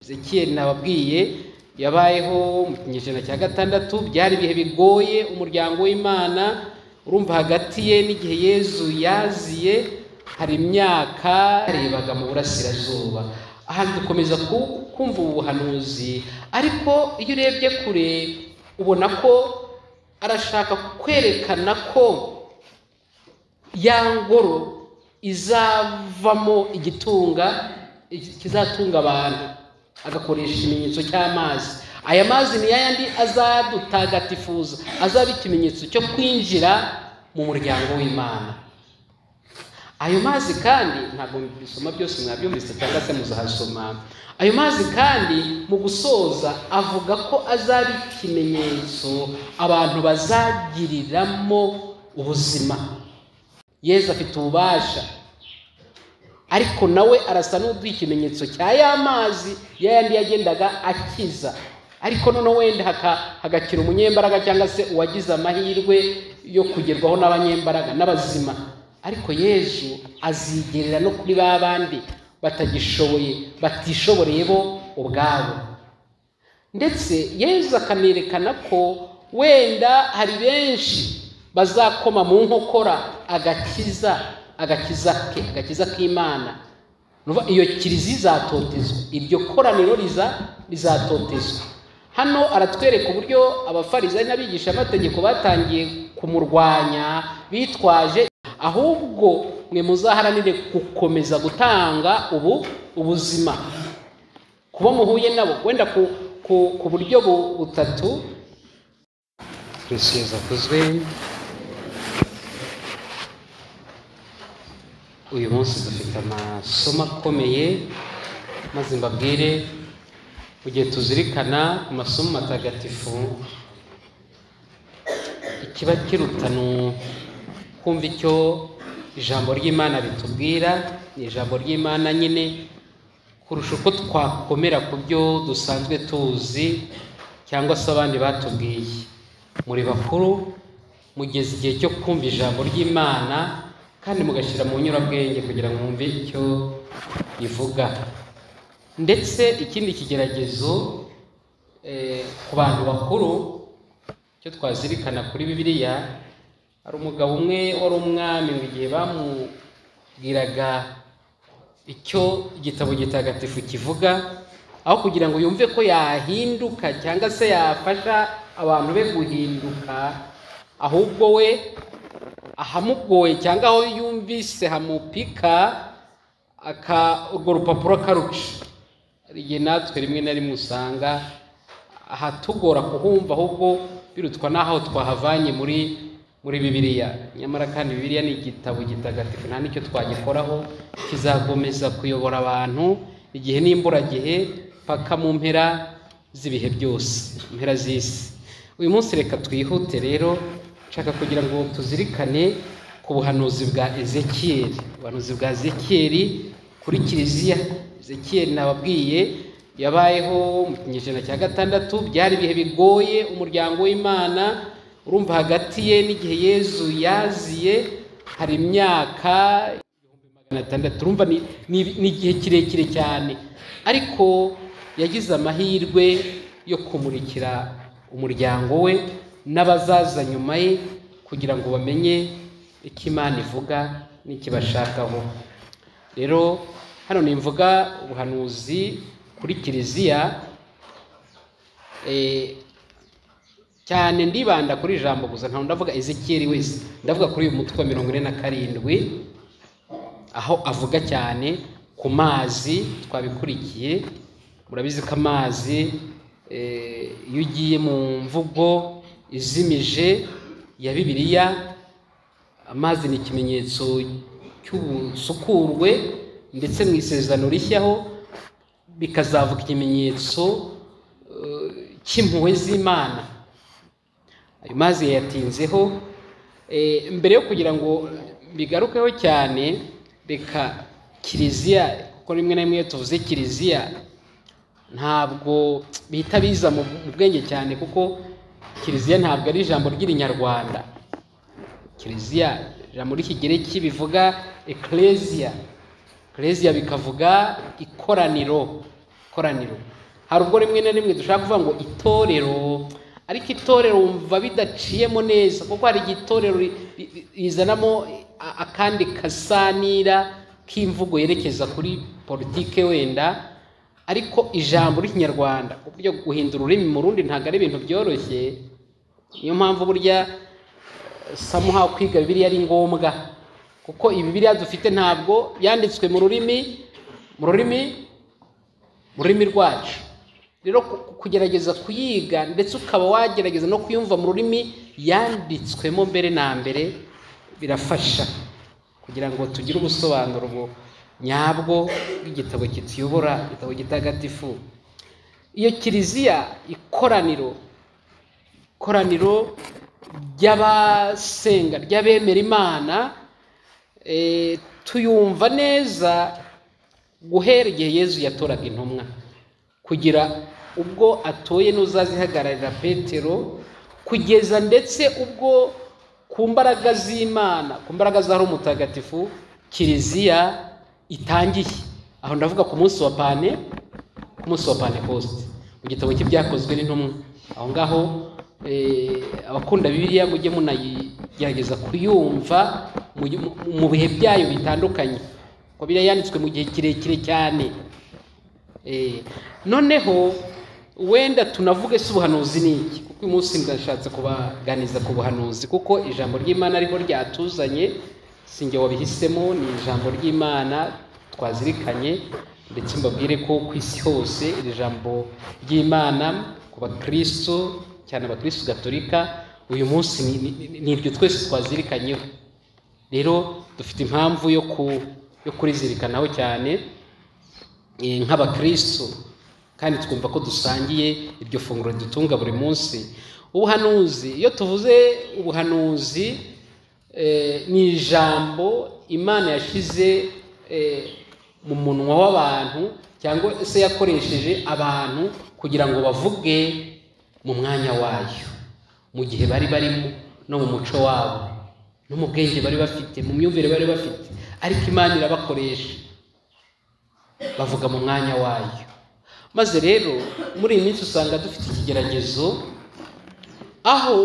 Ezekiel nababwiye yabayeho mu kinyejana cya gatandatu byari ibihe bigoye umuryango w'imana urumva hagati ye n'igihe yezu yaziye hari imyaka yarebaga mu burasirazuba aha dukomeza ku- kumva ubu buhanuzi ariko iyo urebye kure ubona ko arashaka kwerekana ko ya ngoro izavamo igitunga kizatunga abantu agakoresha ikimenyetso cy'amazi aya mazi ni yayandi azadutagatifuza azaba ikimenyetso cyo kwinjira mu muryango w'imana ayo mazi kandi ntabwo bisoma byose mwabyumvise cyangwa se muzahasoma ayo mazi kandi mu gusoza avuga ko azaba ikimenyetso abantu bazagiriramo ubuzima yezu afite ububasha ariko nawe arasa n'uduha ikimenyetso cya ya mazi yayandi yagendaga akiza ariko noneho wenda haka- hagakira umunyembaraga cyangwa se uwagize amahirwe yo kugerwaho n'abanyembaraga n'abazima ariko yezu azigerera no kuri ba bandi batagishoboye batishoboreye bo ubwabo ndetse yezu akanerekana ko wenda hari benshi bazakoma mu nkokora agakiza agakiza ke agakiza k'imana Nuva iyo kiliziya izatotezwa iryo koraniro riza rizatotezwa hano aratwereka uburyo abafarizayi n'abigisha amategeko batangiye kumurwanya bitwaje ahubwo mwe muzaharanire gukomeza gutanga ubu ubuzima kuba muhuye nabo wenda ku, ku, ku buryo bu- butatu kirisiyo zakozwe uyu munsi dufite amasomo akomeye maze mbabwire mu gihe tuzirikana ku masomo matagatifu ikiba kiruta ni kumva icyo ijambo ry'imana ritubwira ni ijambo ry'imana nyine kurusha uko twakomera ku byo dusanzwe tuzi cyangwa se abandi batubwiye muri bakuru mugeze igihe cyo kumva ijambo ry'imana kandi mugashyira mu nyurabwenge kugira ngo mwumve icyo rivuga ndetse ikindi kigeragezo eh, ku bantu bakuru icyo twazirikana kuri bibiliya hari umugabo umwe wari umwami mu gihe bamubwiraga icyo igitabo gitagatifu kivuga aho kugira ngo yumve ko yahinduka cyangwa se yafasha abantu be guhinduka ahubwo we ahamugoye cyangwa aho yumvise hamupika aka urwo rupapuro akaruca hari igihe natwe rimwe na rimwe usanga ahatugora kuhumva ahubwo birutwa n'aho twahavanye muri muri bibiliya nyamara kandi bibiliya ni igitabo gitagatifu nta n'icyo twagikoraho kizakomeza kuyobora abantu igihe n'imburagihe paka mu mpera z'ibihe byose impera z'isi uyu munsi reka twihute rero nshaka kugira ngo tuzirikane ku buhanuzi bwa ezekiyeli ubuhanuzi bwa ezekiyeli kuri kiliziya ezekiyeli nababwiye yabayeho mu kinyejana cya gatandatu byari ibihe bigoye umuryango w'imana urumva hagati ye n'igihe yezu yaziye hari imyaka magana atandatu urumva ni- ni ni igihe kirekire cyane ariko yagize amahirwe yo kumurikira umuryango we n'abazaza nyuma ye kugira ngo bamenye icyo imana ivuga n'ikibashakaho rero hano nimvuga ubuhanuzi kuri kiliziya eh, cyane ndibanda kuri ijambo gusa ntabwo ndavuga ezekiyeli wese ndavuga kuri uyu mutwe wa mirongo ine na karindwi aho avuga cyane ku mazi twabikurikiye murabizi ko amazi eh, iyo ugiye mu mvugo izimije ya bibiliya amazi ni ikimenyetso cy'ubusukurwe ndetse mu isezerano rishyaho bikazavuga ikimenyetso eh, cy'impuhwe z'imana ayo mazi yayatinzeho Eh, mbere yo kugira ngo bigarukeho cyane reka kiliziya kuko rimwe na rimwe iyo tuvuze kiliziya ntabwo bihita biza mu mu bwenge cyane kuko kiliziya ntabwo ari ijambo ry'irinyarwanda kiliziya ijambo ry'ikigereki bivuga ecclesia ecclesia bikavuga ikoraniro ikoraniro hari ubwo rimwe na rimwe dushaka kuvuga ngo itorero ariko itorero wumva bidaciyemo neza kuko hari igihe itorero ri- ri- ri- rizanamo a- akandi kasanira k'imvugo yerekeza kuri politike wenda ariko ijambo ry'ikinyarwanda ku buryo guhindura ururimi mu rundi ntabwo ari ibintu byoroshye niyo mpamvu burya samuha kwiga bibiliya ari ngombwa kuko ibibiliya dufite ntabwo yanditswe mu rurimi mu rurimi mu rurimi rwacu rero ku- ku- kugerageza kuyiga ndetse ukaba wagerageza no kuyumva mu rurimi yanditswemo mbere na mbere birafasha kugira ngo tugire ubusobanuro bu- nyabwo bw'igitabo kituyobora igitabo gitagatifu iyo kiliziya ikoraniro ikoraniro ry'abasenga ry'abemera imana eh, tuyumva neza guhera igihe yezu yatoraga intumwa kugira ubwo atoye n'uzazihagararira petero kugeza ndetse ubwo ku mbaraga z'imana ku mbaraga za roho mutagatifu kiliziya itangiye aho ndavuga ku munsi wa pane ku munsi wa pentecost mu gitabo cy'ibyakozwe n'intumwa aho ngaho eh, abakunda bibiliya mujye munayigerageza kuyumva mu- mu- mu bihe byayo bitandukanye kuko biriya yanditswe mu gihe kirekire cyane Eh, noneho wenda tunavuge se ubuhanuzi ni iki kuko uyu munsi ndashatse kubaganiza ku buhanuzi kuko ijambo ry'imana ariho ryatuzanye sinjye wabihisemo ni ijambo ry'imana twazirikanye ndetse mbabwire ko ku isi hose iri jambo ry'imana ku bakristo cyane abakristo gatolika uyu munsi ni- ni- ni- ni iryo twese twazirikanyeho rero dufite impamvu yo ku- yo kurizirikanaho cyane eh, nk'abakristo kandi twumva ko dusangiye iryo funguro dutunga buri munsi ubuhanuzi iyo tuvuze ubuhanuzi eh, ni ijambo imana yashize eh, mu munwa w'abantu cyangwa se yakoresheje abantu kugira ngo bavuge mu mwanya wayo mu gihe bari barimo no mu muco wabo no mu bwenge bari bafite mu myumvire bari bafite ariko imana irabakoresha bavuga mu mwanya wayo maze rero muri iyi minsi usanga dufite ikigeragezo aho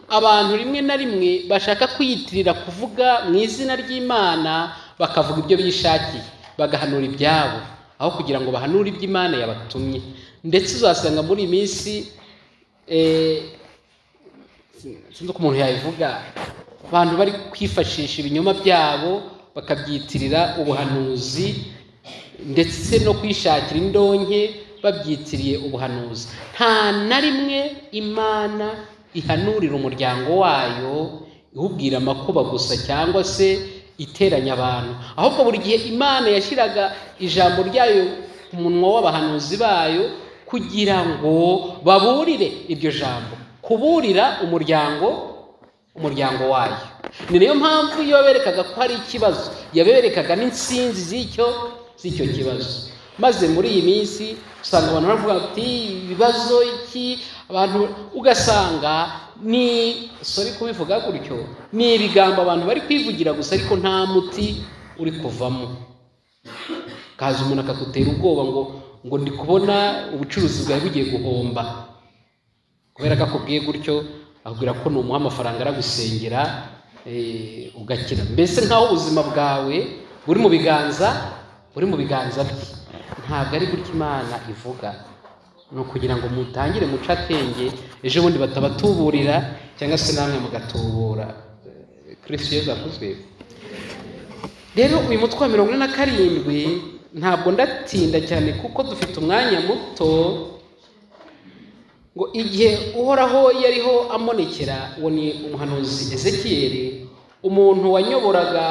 abantu rimwe na rimwe bashaka kwiyitirira kuvuga mu izina ry'imana bakavuga ibyo bishakiye bagahanura ibyabo aho kugira ngo bahanure ibyo imana yabatumye ndetse uzasanga muri iyi minsi eh, sinzi ko umuntu yabivuga abantu bari kwifashisha ibinyoma byabo bakabyitirira ubuhanuzi ndetse no kwishakira indonke babyitiriye ubuhanuzi nta na rimwe imana ihanurira umuryango wayo iwubwira amakuba gusa cyangwa se iteranya abantu ahubwo buri gihe imana yashyiraga ijambo ryayo ku munwa w'abahanuzi bayo kugira ngo baburire iryo jambo kuburira umuryango umuryango wayo ni nayo mpamvu iyo berekaga ko hari ikibazo yaberekaga n'insinzi z'icyo z'icyo kibazo maze muri iyi minsi usanga abantu baravuga bati ibibazo iki abantu ugasanga ni sorry kubivuga gutyo ni ibigambo abantu bari kwivugira gusa ariko nta muti uri kuvamo kaza umuntu akagutera ubwoba ngo ngo ndi kubona ubucuruzi bwawe bugiye guhomba kubera ko akubwiye gutyo akubwira ko numuha amafaranga aragusengera eh, ugakira mbese nk'aho ubuzima bwawe buri mu biganza buri mu biganza bye ntabwo ari gutyo imana ivuga ni ukugira ngo mutangire muce akenge ejo bundi batabatuburira cyangwa se namwe mugatubura Eh, kristo yezu akuzwe rero uyu mutwe wa mirongo ine na karindwi ntabwo ndatinda cyane kuko dufite umwanya muto ngo igihe uhoraho yariho amonekera uwo ni umuhanuzi ezekiyeli umuntu wanyoboraga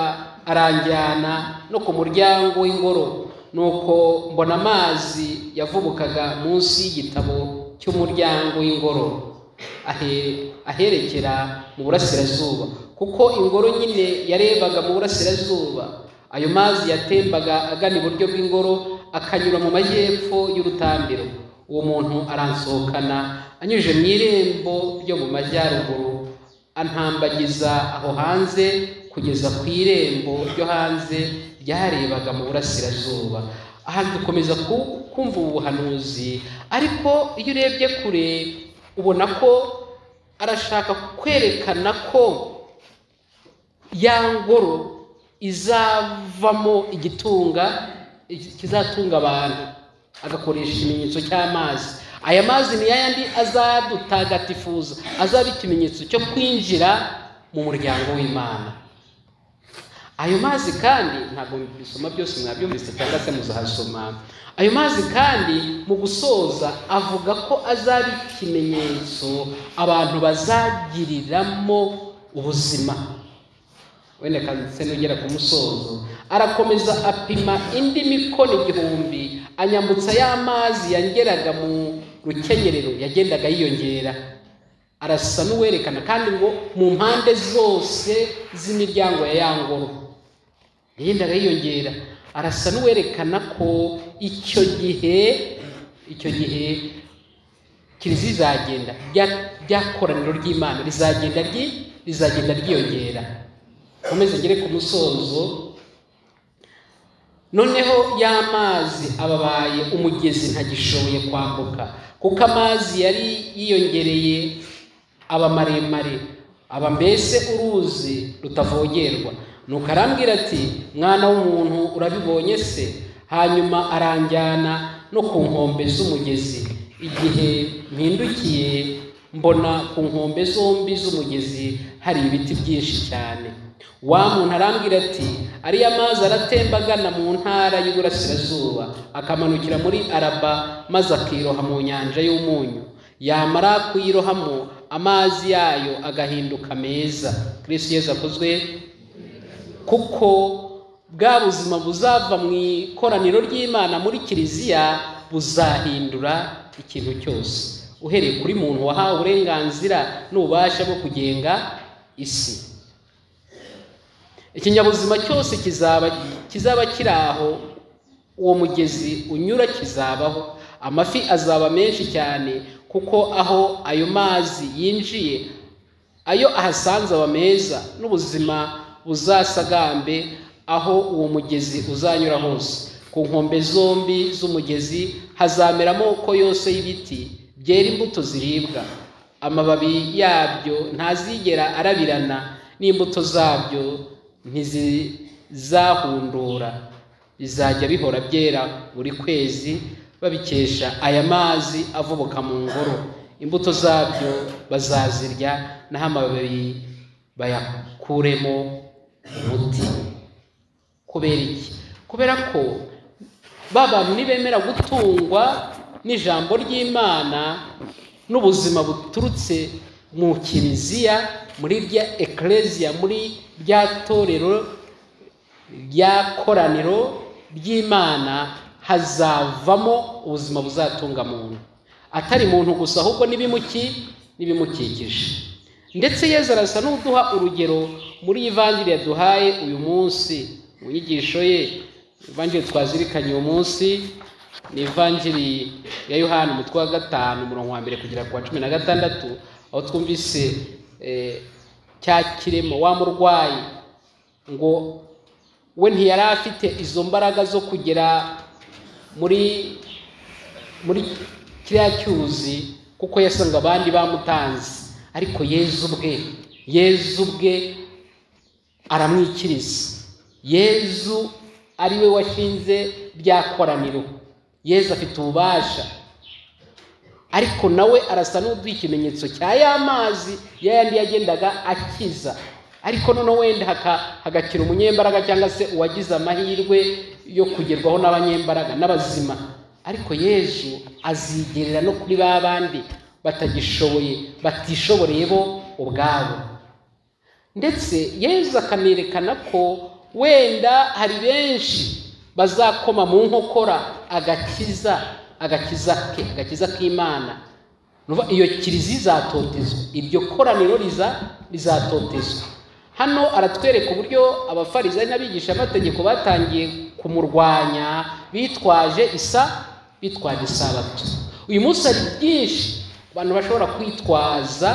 aranjyana no ku muryango w'ingoro nuko mbona amazi yavubukaga munsi y'igitabo cy'umuryango w'ingoro ahe- aherekera mu burasirazuba kuko ingoro nyine yarebaga mu burasirazuba ayo mazi yatembaga agana iburyo bw'ingoro akanyura mu majyepfo y'urutambiro uwo muntu aransohokana anyujije mu irembo ryo mu majyaruguru antambagiza aho hanze kugeza ku irembo ryo hanze ryarebaga mu burasirazuba aha dukomeza ku- kumva ubu buhanuzi ariko iyo urebye kure ubona ko arashaka kwerekana ko ya ngoro izavamo igitunga kizatunga abantu agakoresha ikimenyetso cy'amazi aya mazi ni yayandi azadutagatifuza azaba ikimenyetso cyo kwinjira mu muryango w'imana ayo mazi kandi ntabwo bisoma byose mwabyumvise cyangwa se muzahasoma ayo mazi kandi mu gusoza avuga ko azaba ikimenyetso abantu bazagiriramo ubuzima wenda se nugera ku musozo arakomeza apima indi mikono igihumbi anyambutsa ya mazi yageraga mu rukenyerero yagendaga yiyongera arasa n'uwerekana kandi ngo mu mpande zose z'imiryango ya ya ngoro yagendaga yiyongera arasa n'uwerekana ko icyo gihe icyo gihe kiliziya izagenda rya koraniro ry'imana rizagenda rizagenda ryiyongera nkomeze ngere ku musozo noneho y'amazi ababaye umugezi ntagishoboye kwambuka kuko amazi yari yiyongereye aba maremare aba mbese uruzi rutavogerwa nuko arambwira ati mwana w'umuntu urabibonye se hanyuma aranjyana no ku nkombe z'umugezi igihe mpindukiye mbona ku nkombe zombi z'umugezi hari ibiti byinshi cyane wa muntu arambwira ati ariya mazi aratembagana mu ntara y'uburasirazuba akamanukira muri araba maze akiroha mu nyanja y'umunyu yamara kuyirohamo amazi yayo agahinduka meza kirisi yezu akozwe kuko bwa buzima buzava mu ikoraniro ry'imana muri kiliziya buzahindura ikintu cyose uhereye kuri muntu wahawe uburenganzira n'ububasha bwo kugenga isi ikinyabuzima cyose kizaba kizaba kiri aho uwo mugezi unyura kizabaho amafi azaba menshi cyane kuko aho ayo mazi yinjiye ayo ahasanze aba meza n'ubuzima buzasagambe aho uwo mugezi uzanyura hose ku nkombe zombi z'umugezi hazamera amoko yose y'ibiti byera imbuto ziribwa amababi yabyo ntazigera arabirana n'imbuto zabyo ntizizahundura bizajya bihora byera buri kwezi babikesha aya mazi avubuka mu ngoro imbuto zabyo bazazirya naho amababi bayakuremo umuti kubera iki kubera ko ba bantu ntibemera gutungwa n'ijambo ry'imana n'ubuzima buturutse mu kiliziya muri rya ekereziya muri rya torero rya koraniro ry'imana hazavamo ubuzima buzatunga muntu atari muntu gusa ahubwo n'ibimuki n'ibimukikije ndetse yezu arasa n'uduha urugero muri ivanjiri yaduhaye uyu munsi mu nyigisho ye ivanjiri twazirikanye uyu munsi ni ivanjiri ya yohani umutwe wa gatanu umurongo wa mbere kugera ku wa cumi na gatandatu aho twumvise cya kiremo wa murwayi ngo we ntiyari afite izo mbaraga zo kugera muri muri kiriya cyuzi kuko yasanga abandi bamutanze ariko yezu bwe yezu bwe aramwikiriza yezu ari we washinze rya koraniro yezu afite ububasha ariko nawe arasa n'uduha ikimenyetso cya ya mazi yayandi yagendaga akiza ariko noneho wenda hagakira umunyembaraga cyangwa se uwagize amahirwe yo kugerwaho n'abanyembaraga n'abazima ariko yezu azigerera no kuri ba bandi batagishoboye batishoboreye bo ubwabo ndetse yezu akanerekana ko wenda hari benshi bazakoma mu nkokora agakiza agakiza ke agakiza k'imana nuva iyo kiliziya izatotezwa iryo koraniro riza rizatotezwa hano aratwereka uburyo abafarizayi n'abigishamategeko batangiye kumurwanya bitwaje isa bitwaje isabato uyu munsi hari byinshi abantu bashobora kwitwaza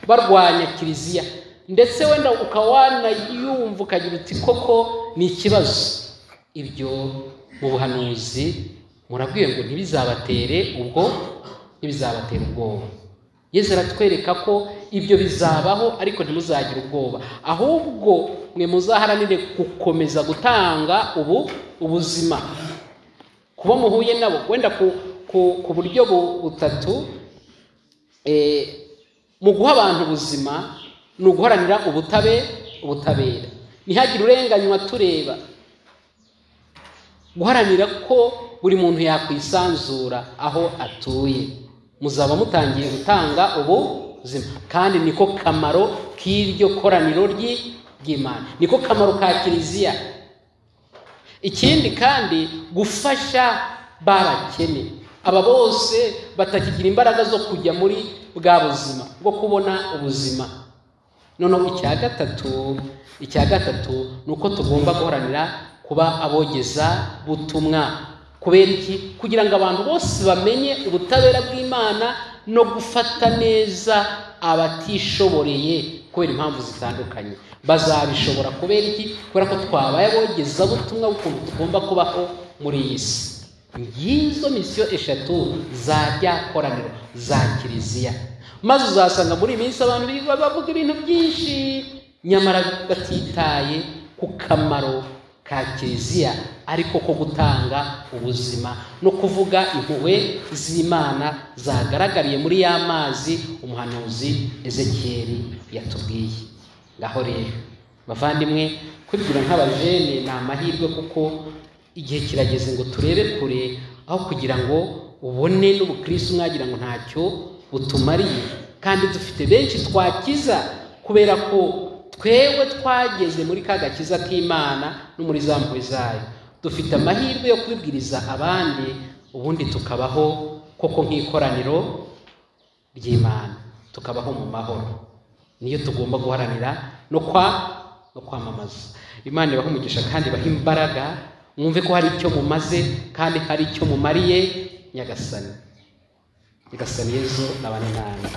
barwanya kiliziya ndetse wenda ukaba wanayumva ukagira uti koko ni ikibazo ibyo mu buhanuzi murabwiwe ngo ntibizabatere ubwo ntibizabatera ubwoba yesu aratwereka ko ibyo bizabaho ariko ntimuzagire ubwoba ahubwo mwe muzaharanire gukomeza gutanga ubu ubuzima kuba muhuye nabo wenda ku ku- ku buryo bu- butatu eh, mu guha abantu ubuzima ni uguharanira ubutabe ubutabera ntihagire urenganywa tureba guharanira ko buri muntu yakwisanzura aho atuye muzaba mutangiye gutanga ubu buzima kandi niko kamaro k'iryo koraniro ry'i- ry'imana niko kamaro ka kiliziya ikindi kandi gufasha babakene aba bose batakigira imbaraga zo kujya muri bwa buzima bwo kubona ubuzima noneho icya gatatu icya gatatu ni uko tugomba guharanira kuba abogeza butumwa kubera iki kugira ngo abantu bose bamenye ubutabera bw'imana no gufata neza abatishoboreye kubera impamvu zitandukanye bazabishobora kubera iki kubera ko twabaye abogeza butumwa bw'ukuntu tugomba kubaho muri iyi si ngizo misiyo eshatu zajya koraniro za kiliziya maze uzasanga muri iyi minsi abantu biga bavuga ibintu byinshi nyamara batitaye ku kamaro ka kiliziya ariko ko gutanga ubuzima no kuvuga impuhwe z'imana zagaragariye muri ya mazi umuhanuzi ezekiyeli yatubwiye ngaho rero bavandimwe kwigira nk'abajene ni amahirwe kuko igihe kirageze ngo turebe kure aho kugira ngo ubone n'ubukristo mwagira ngo ntacyo butumariye kandi dufite benshi twakiza kubera ko twewe twageze muri ka gakiza k'imana no muri za mpuhwe zayo dufite amahirwe yo kubibwiriza abandi ubundi tukabaho koko nk'ikoraniro ry'imana tukabaho mu mahoro niyo tugomba guharanira no kwa no kwamamaza imana ibahe umugisha kandi ibahe imbaraga mwumve ko hari icyo mumaze kandi hari icyo mumariye nyagasani nyagasani yezu nabane namwe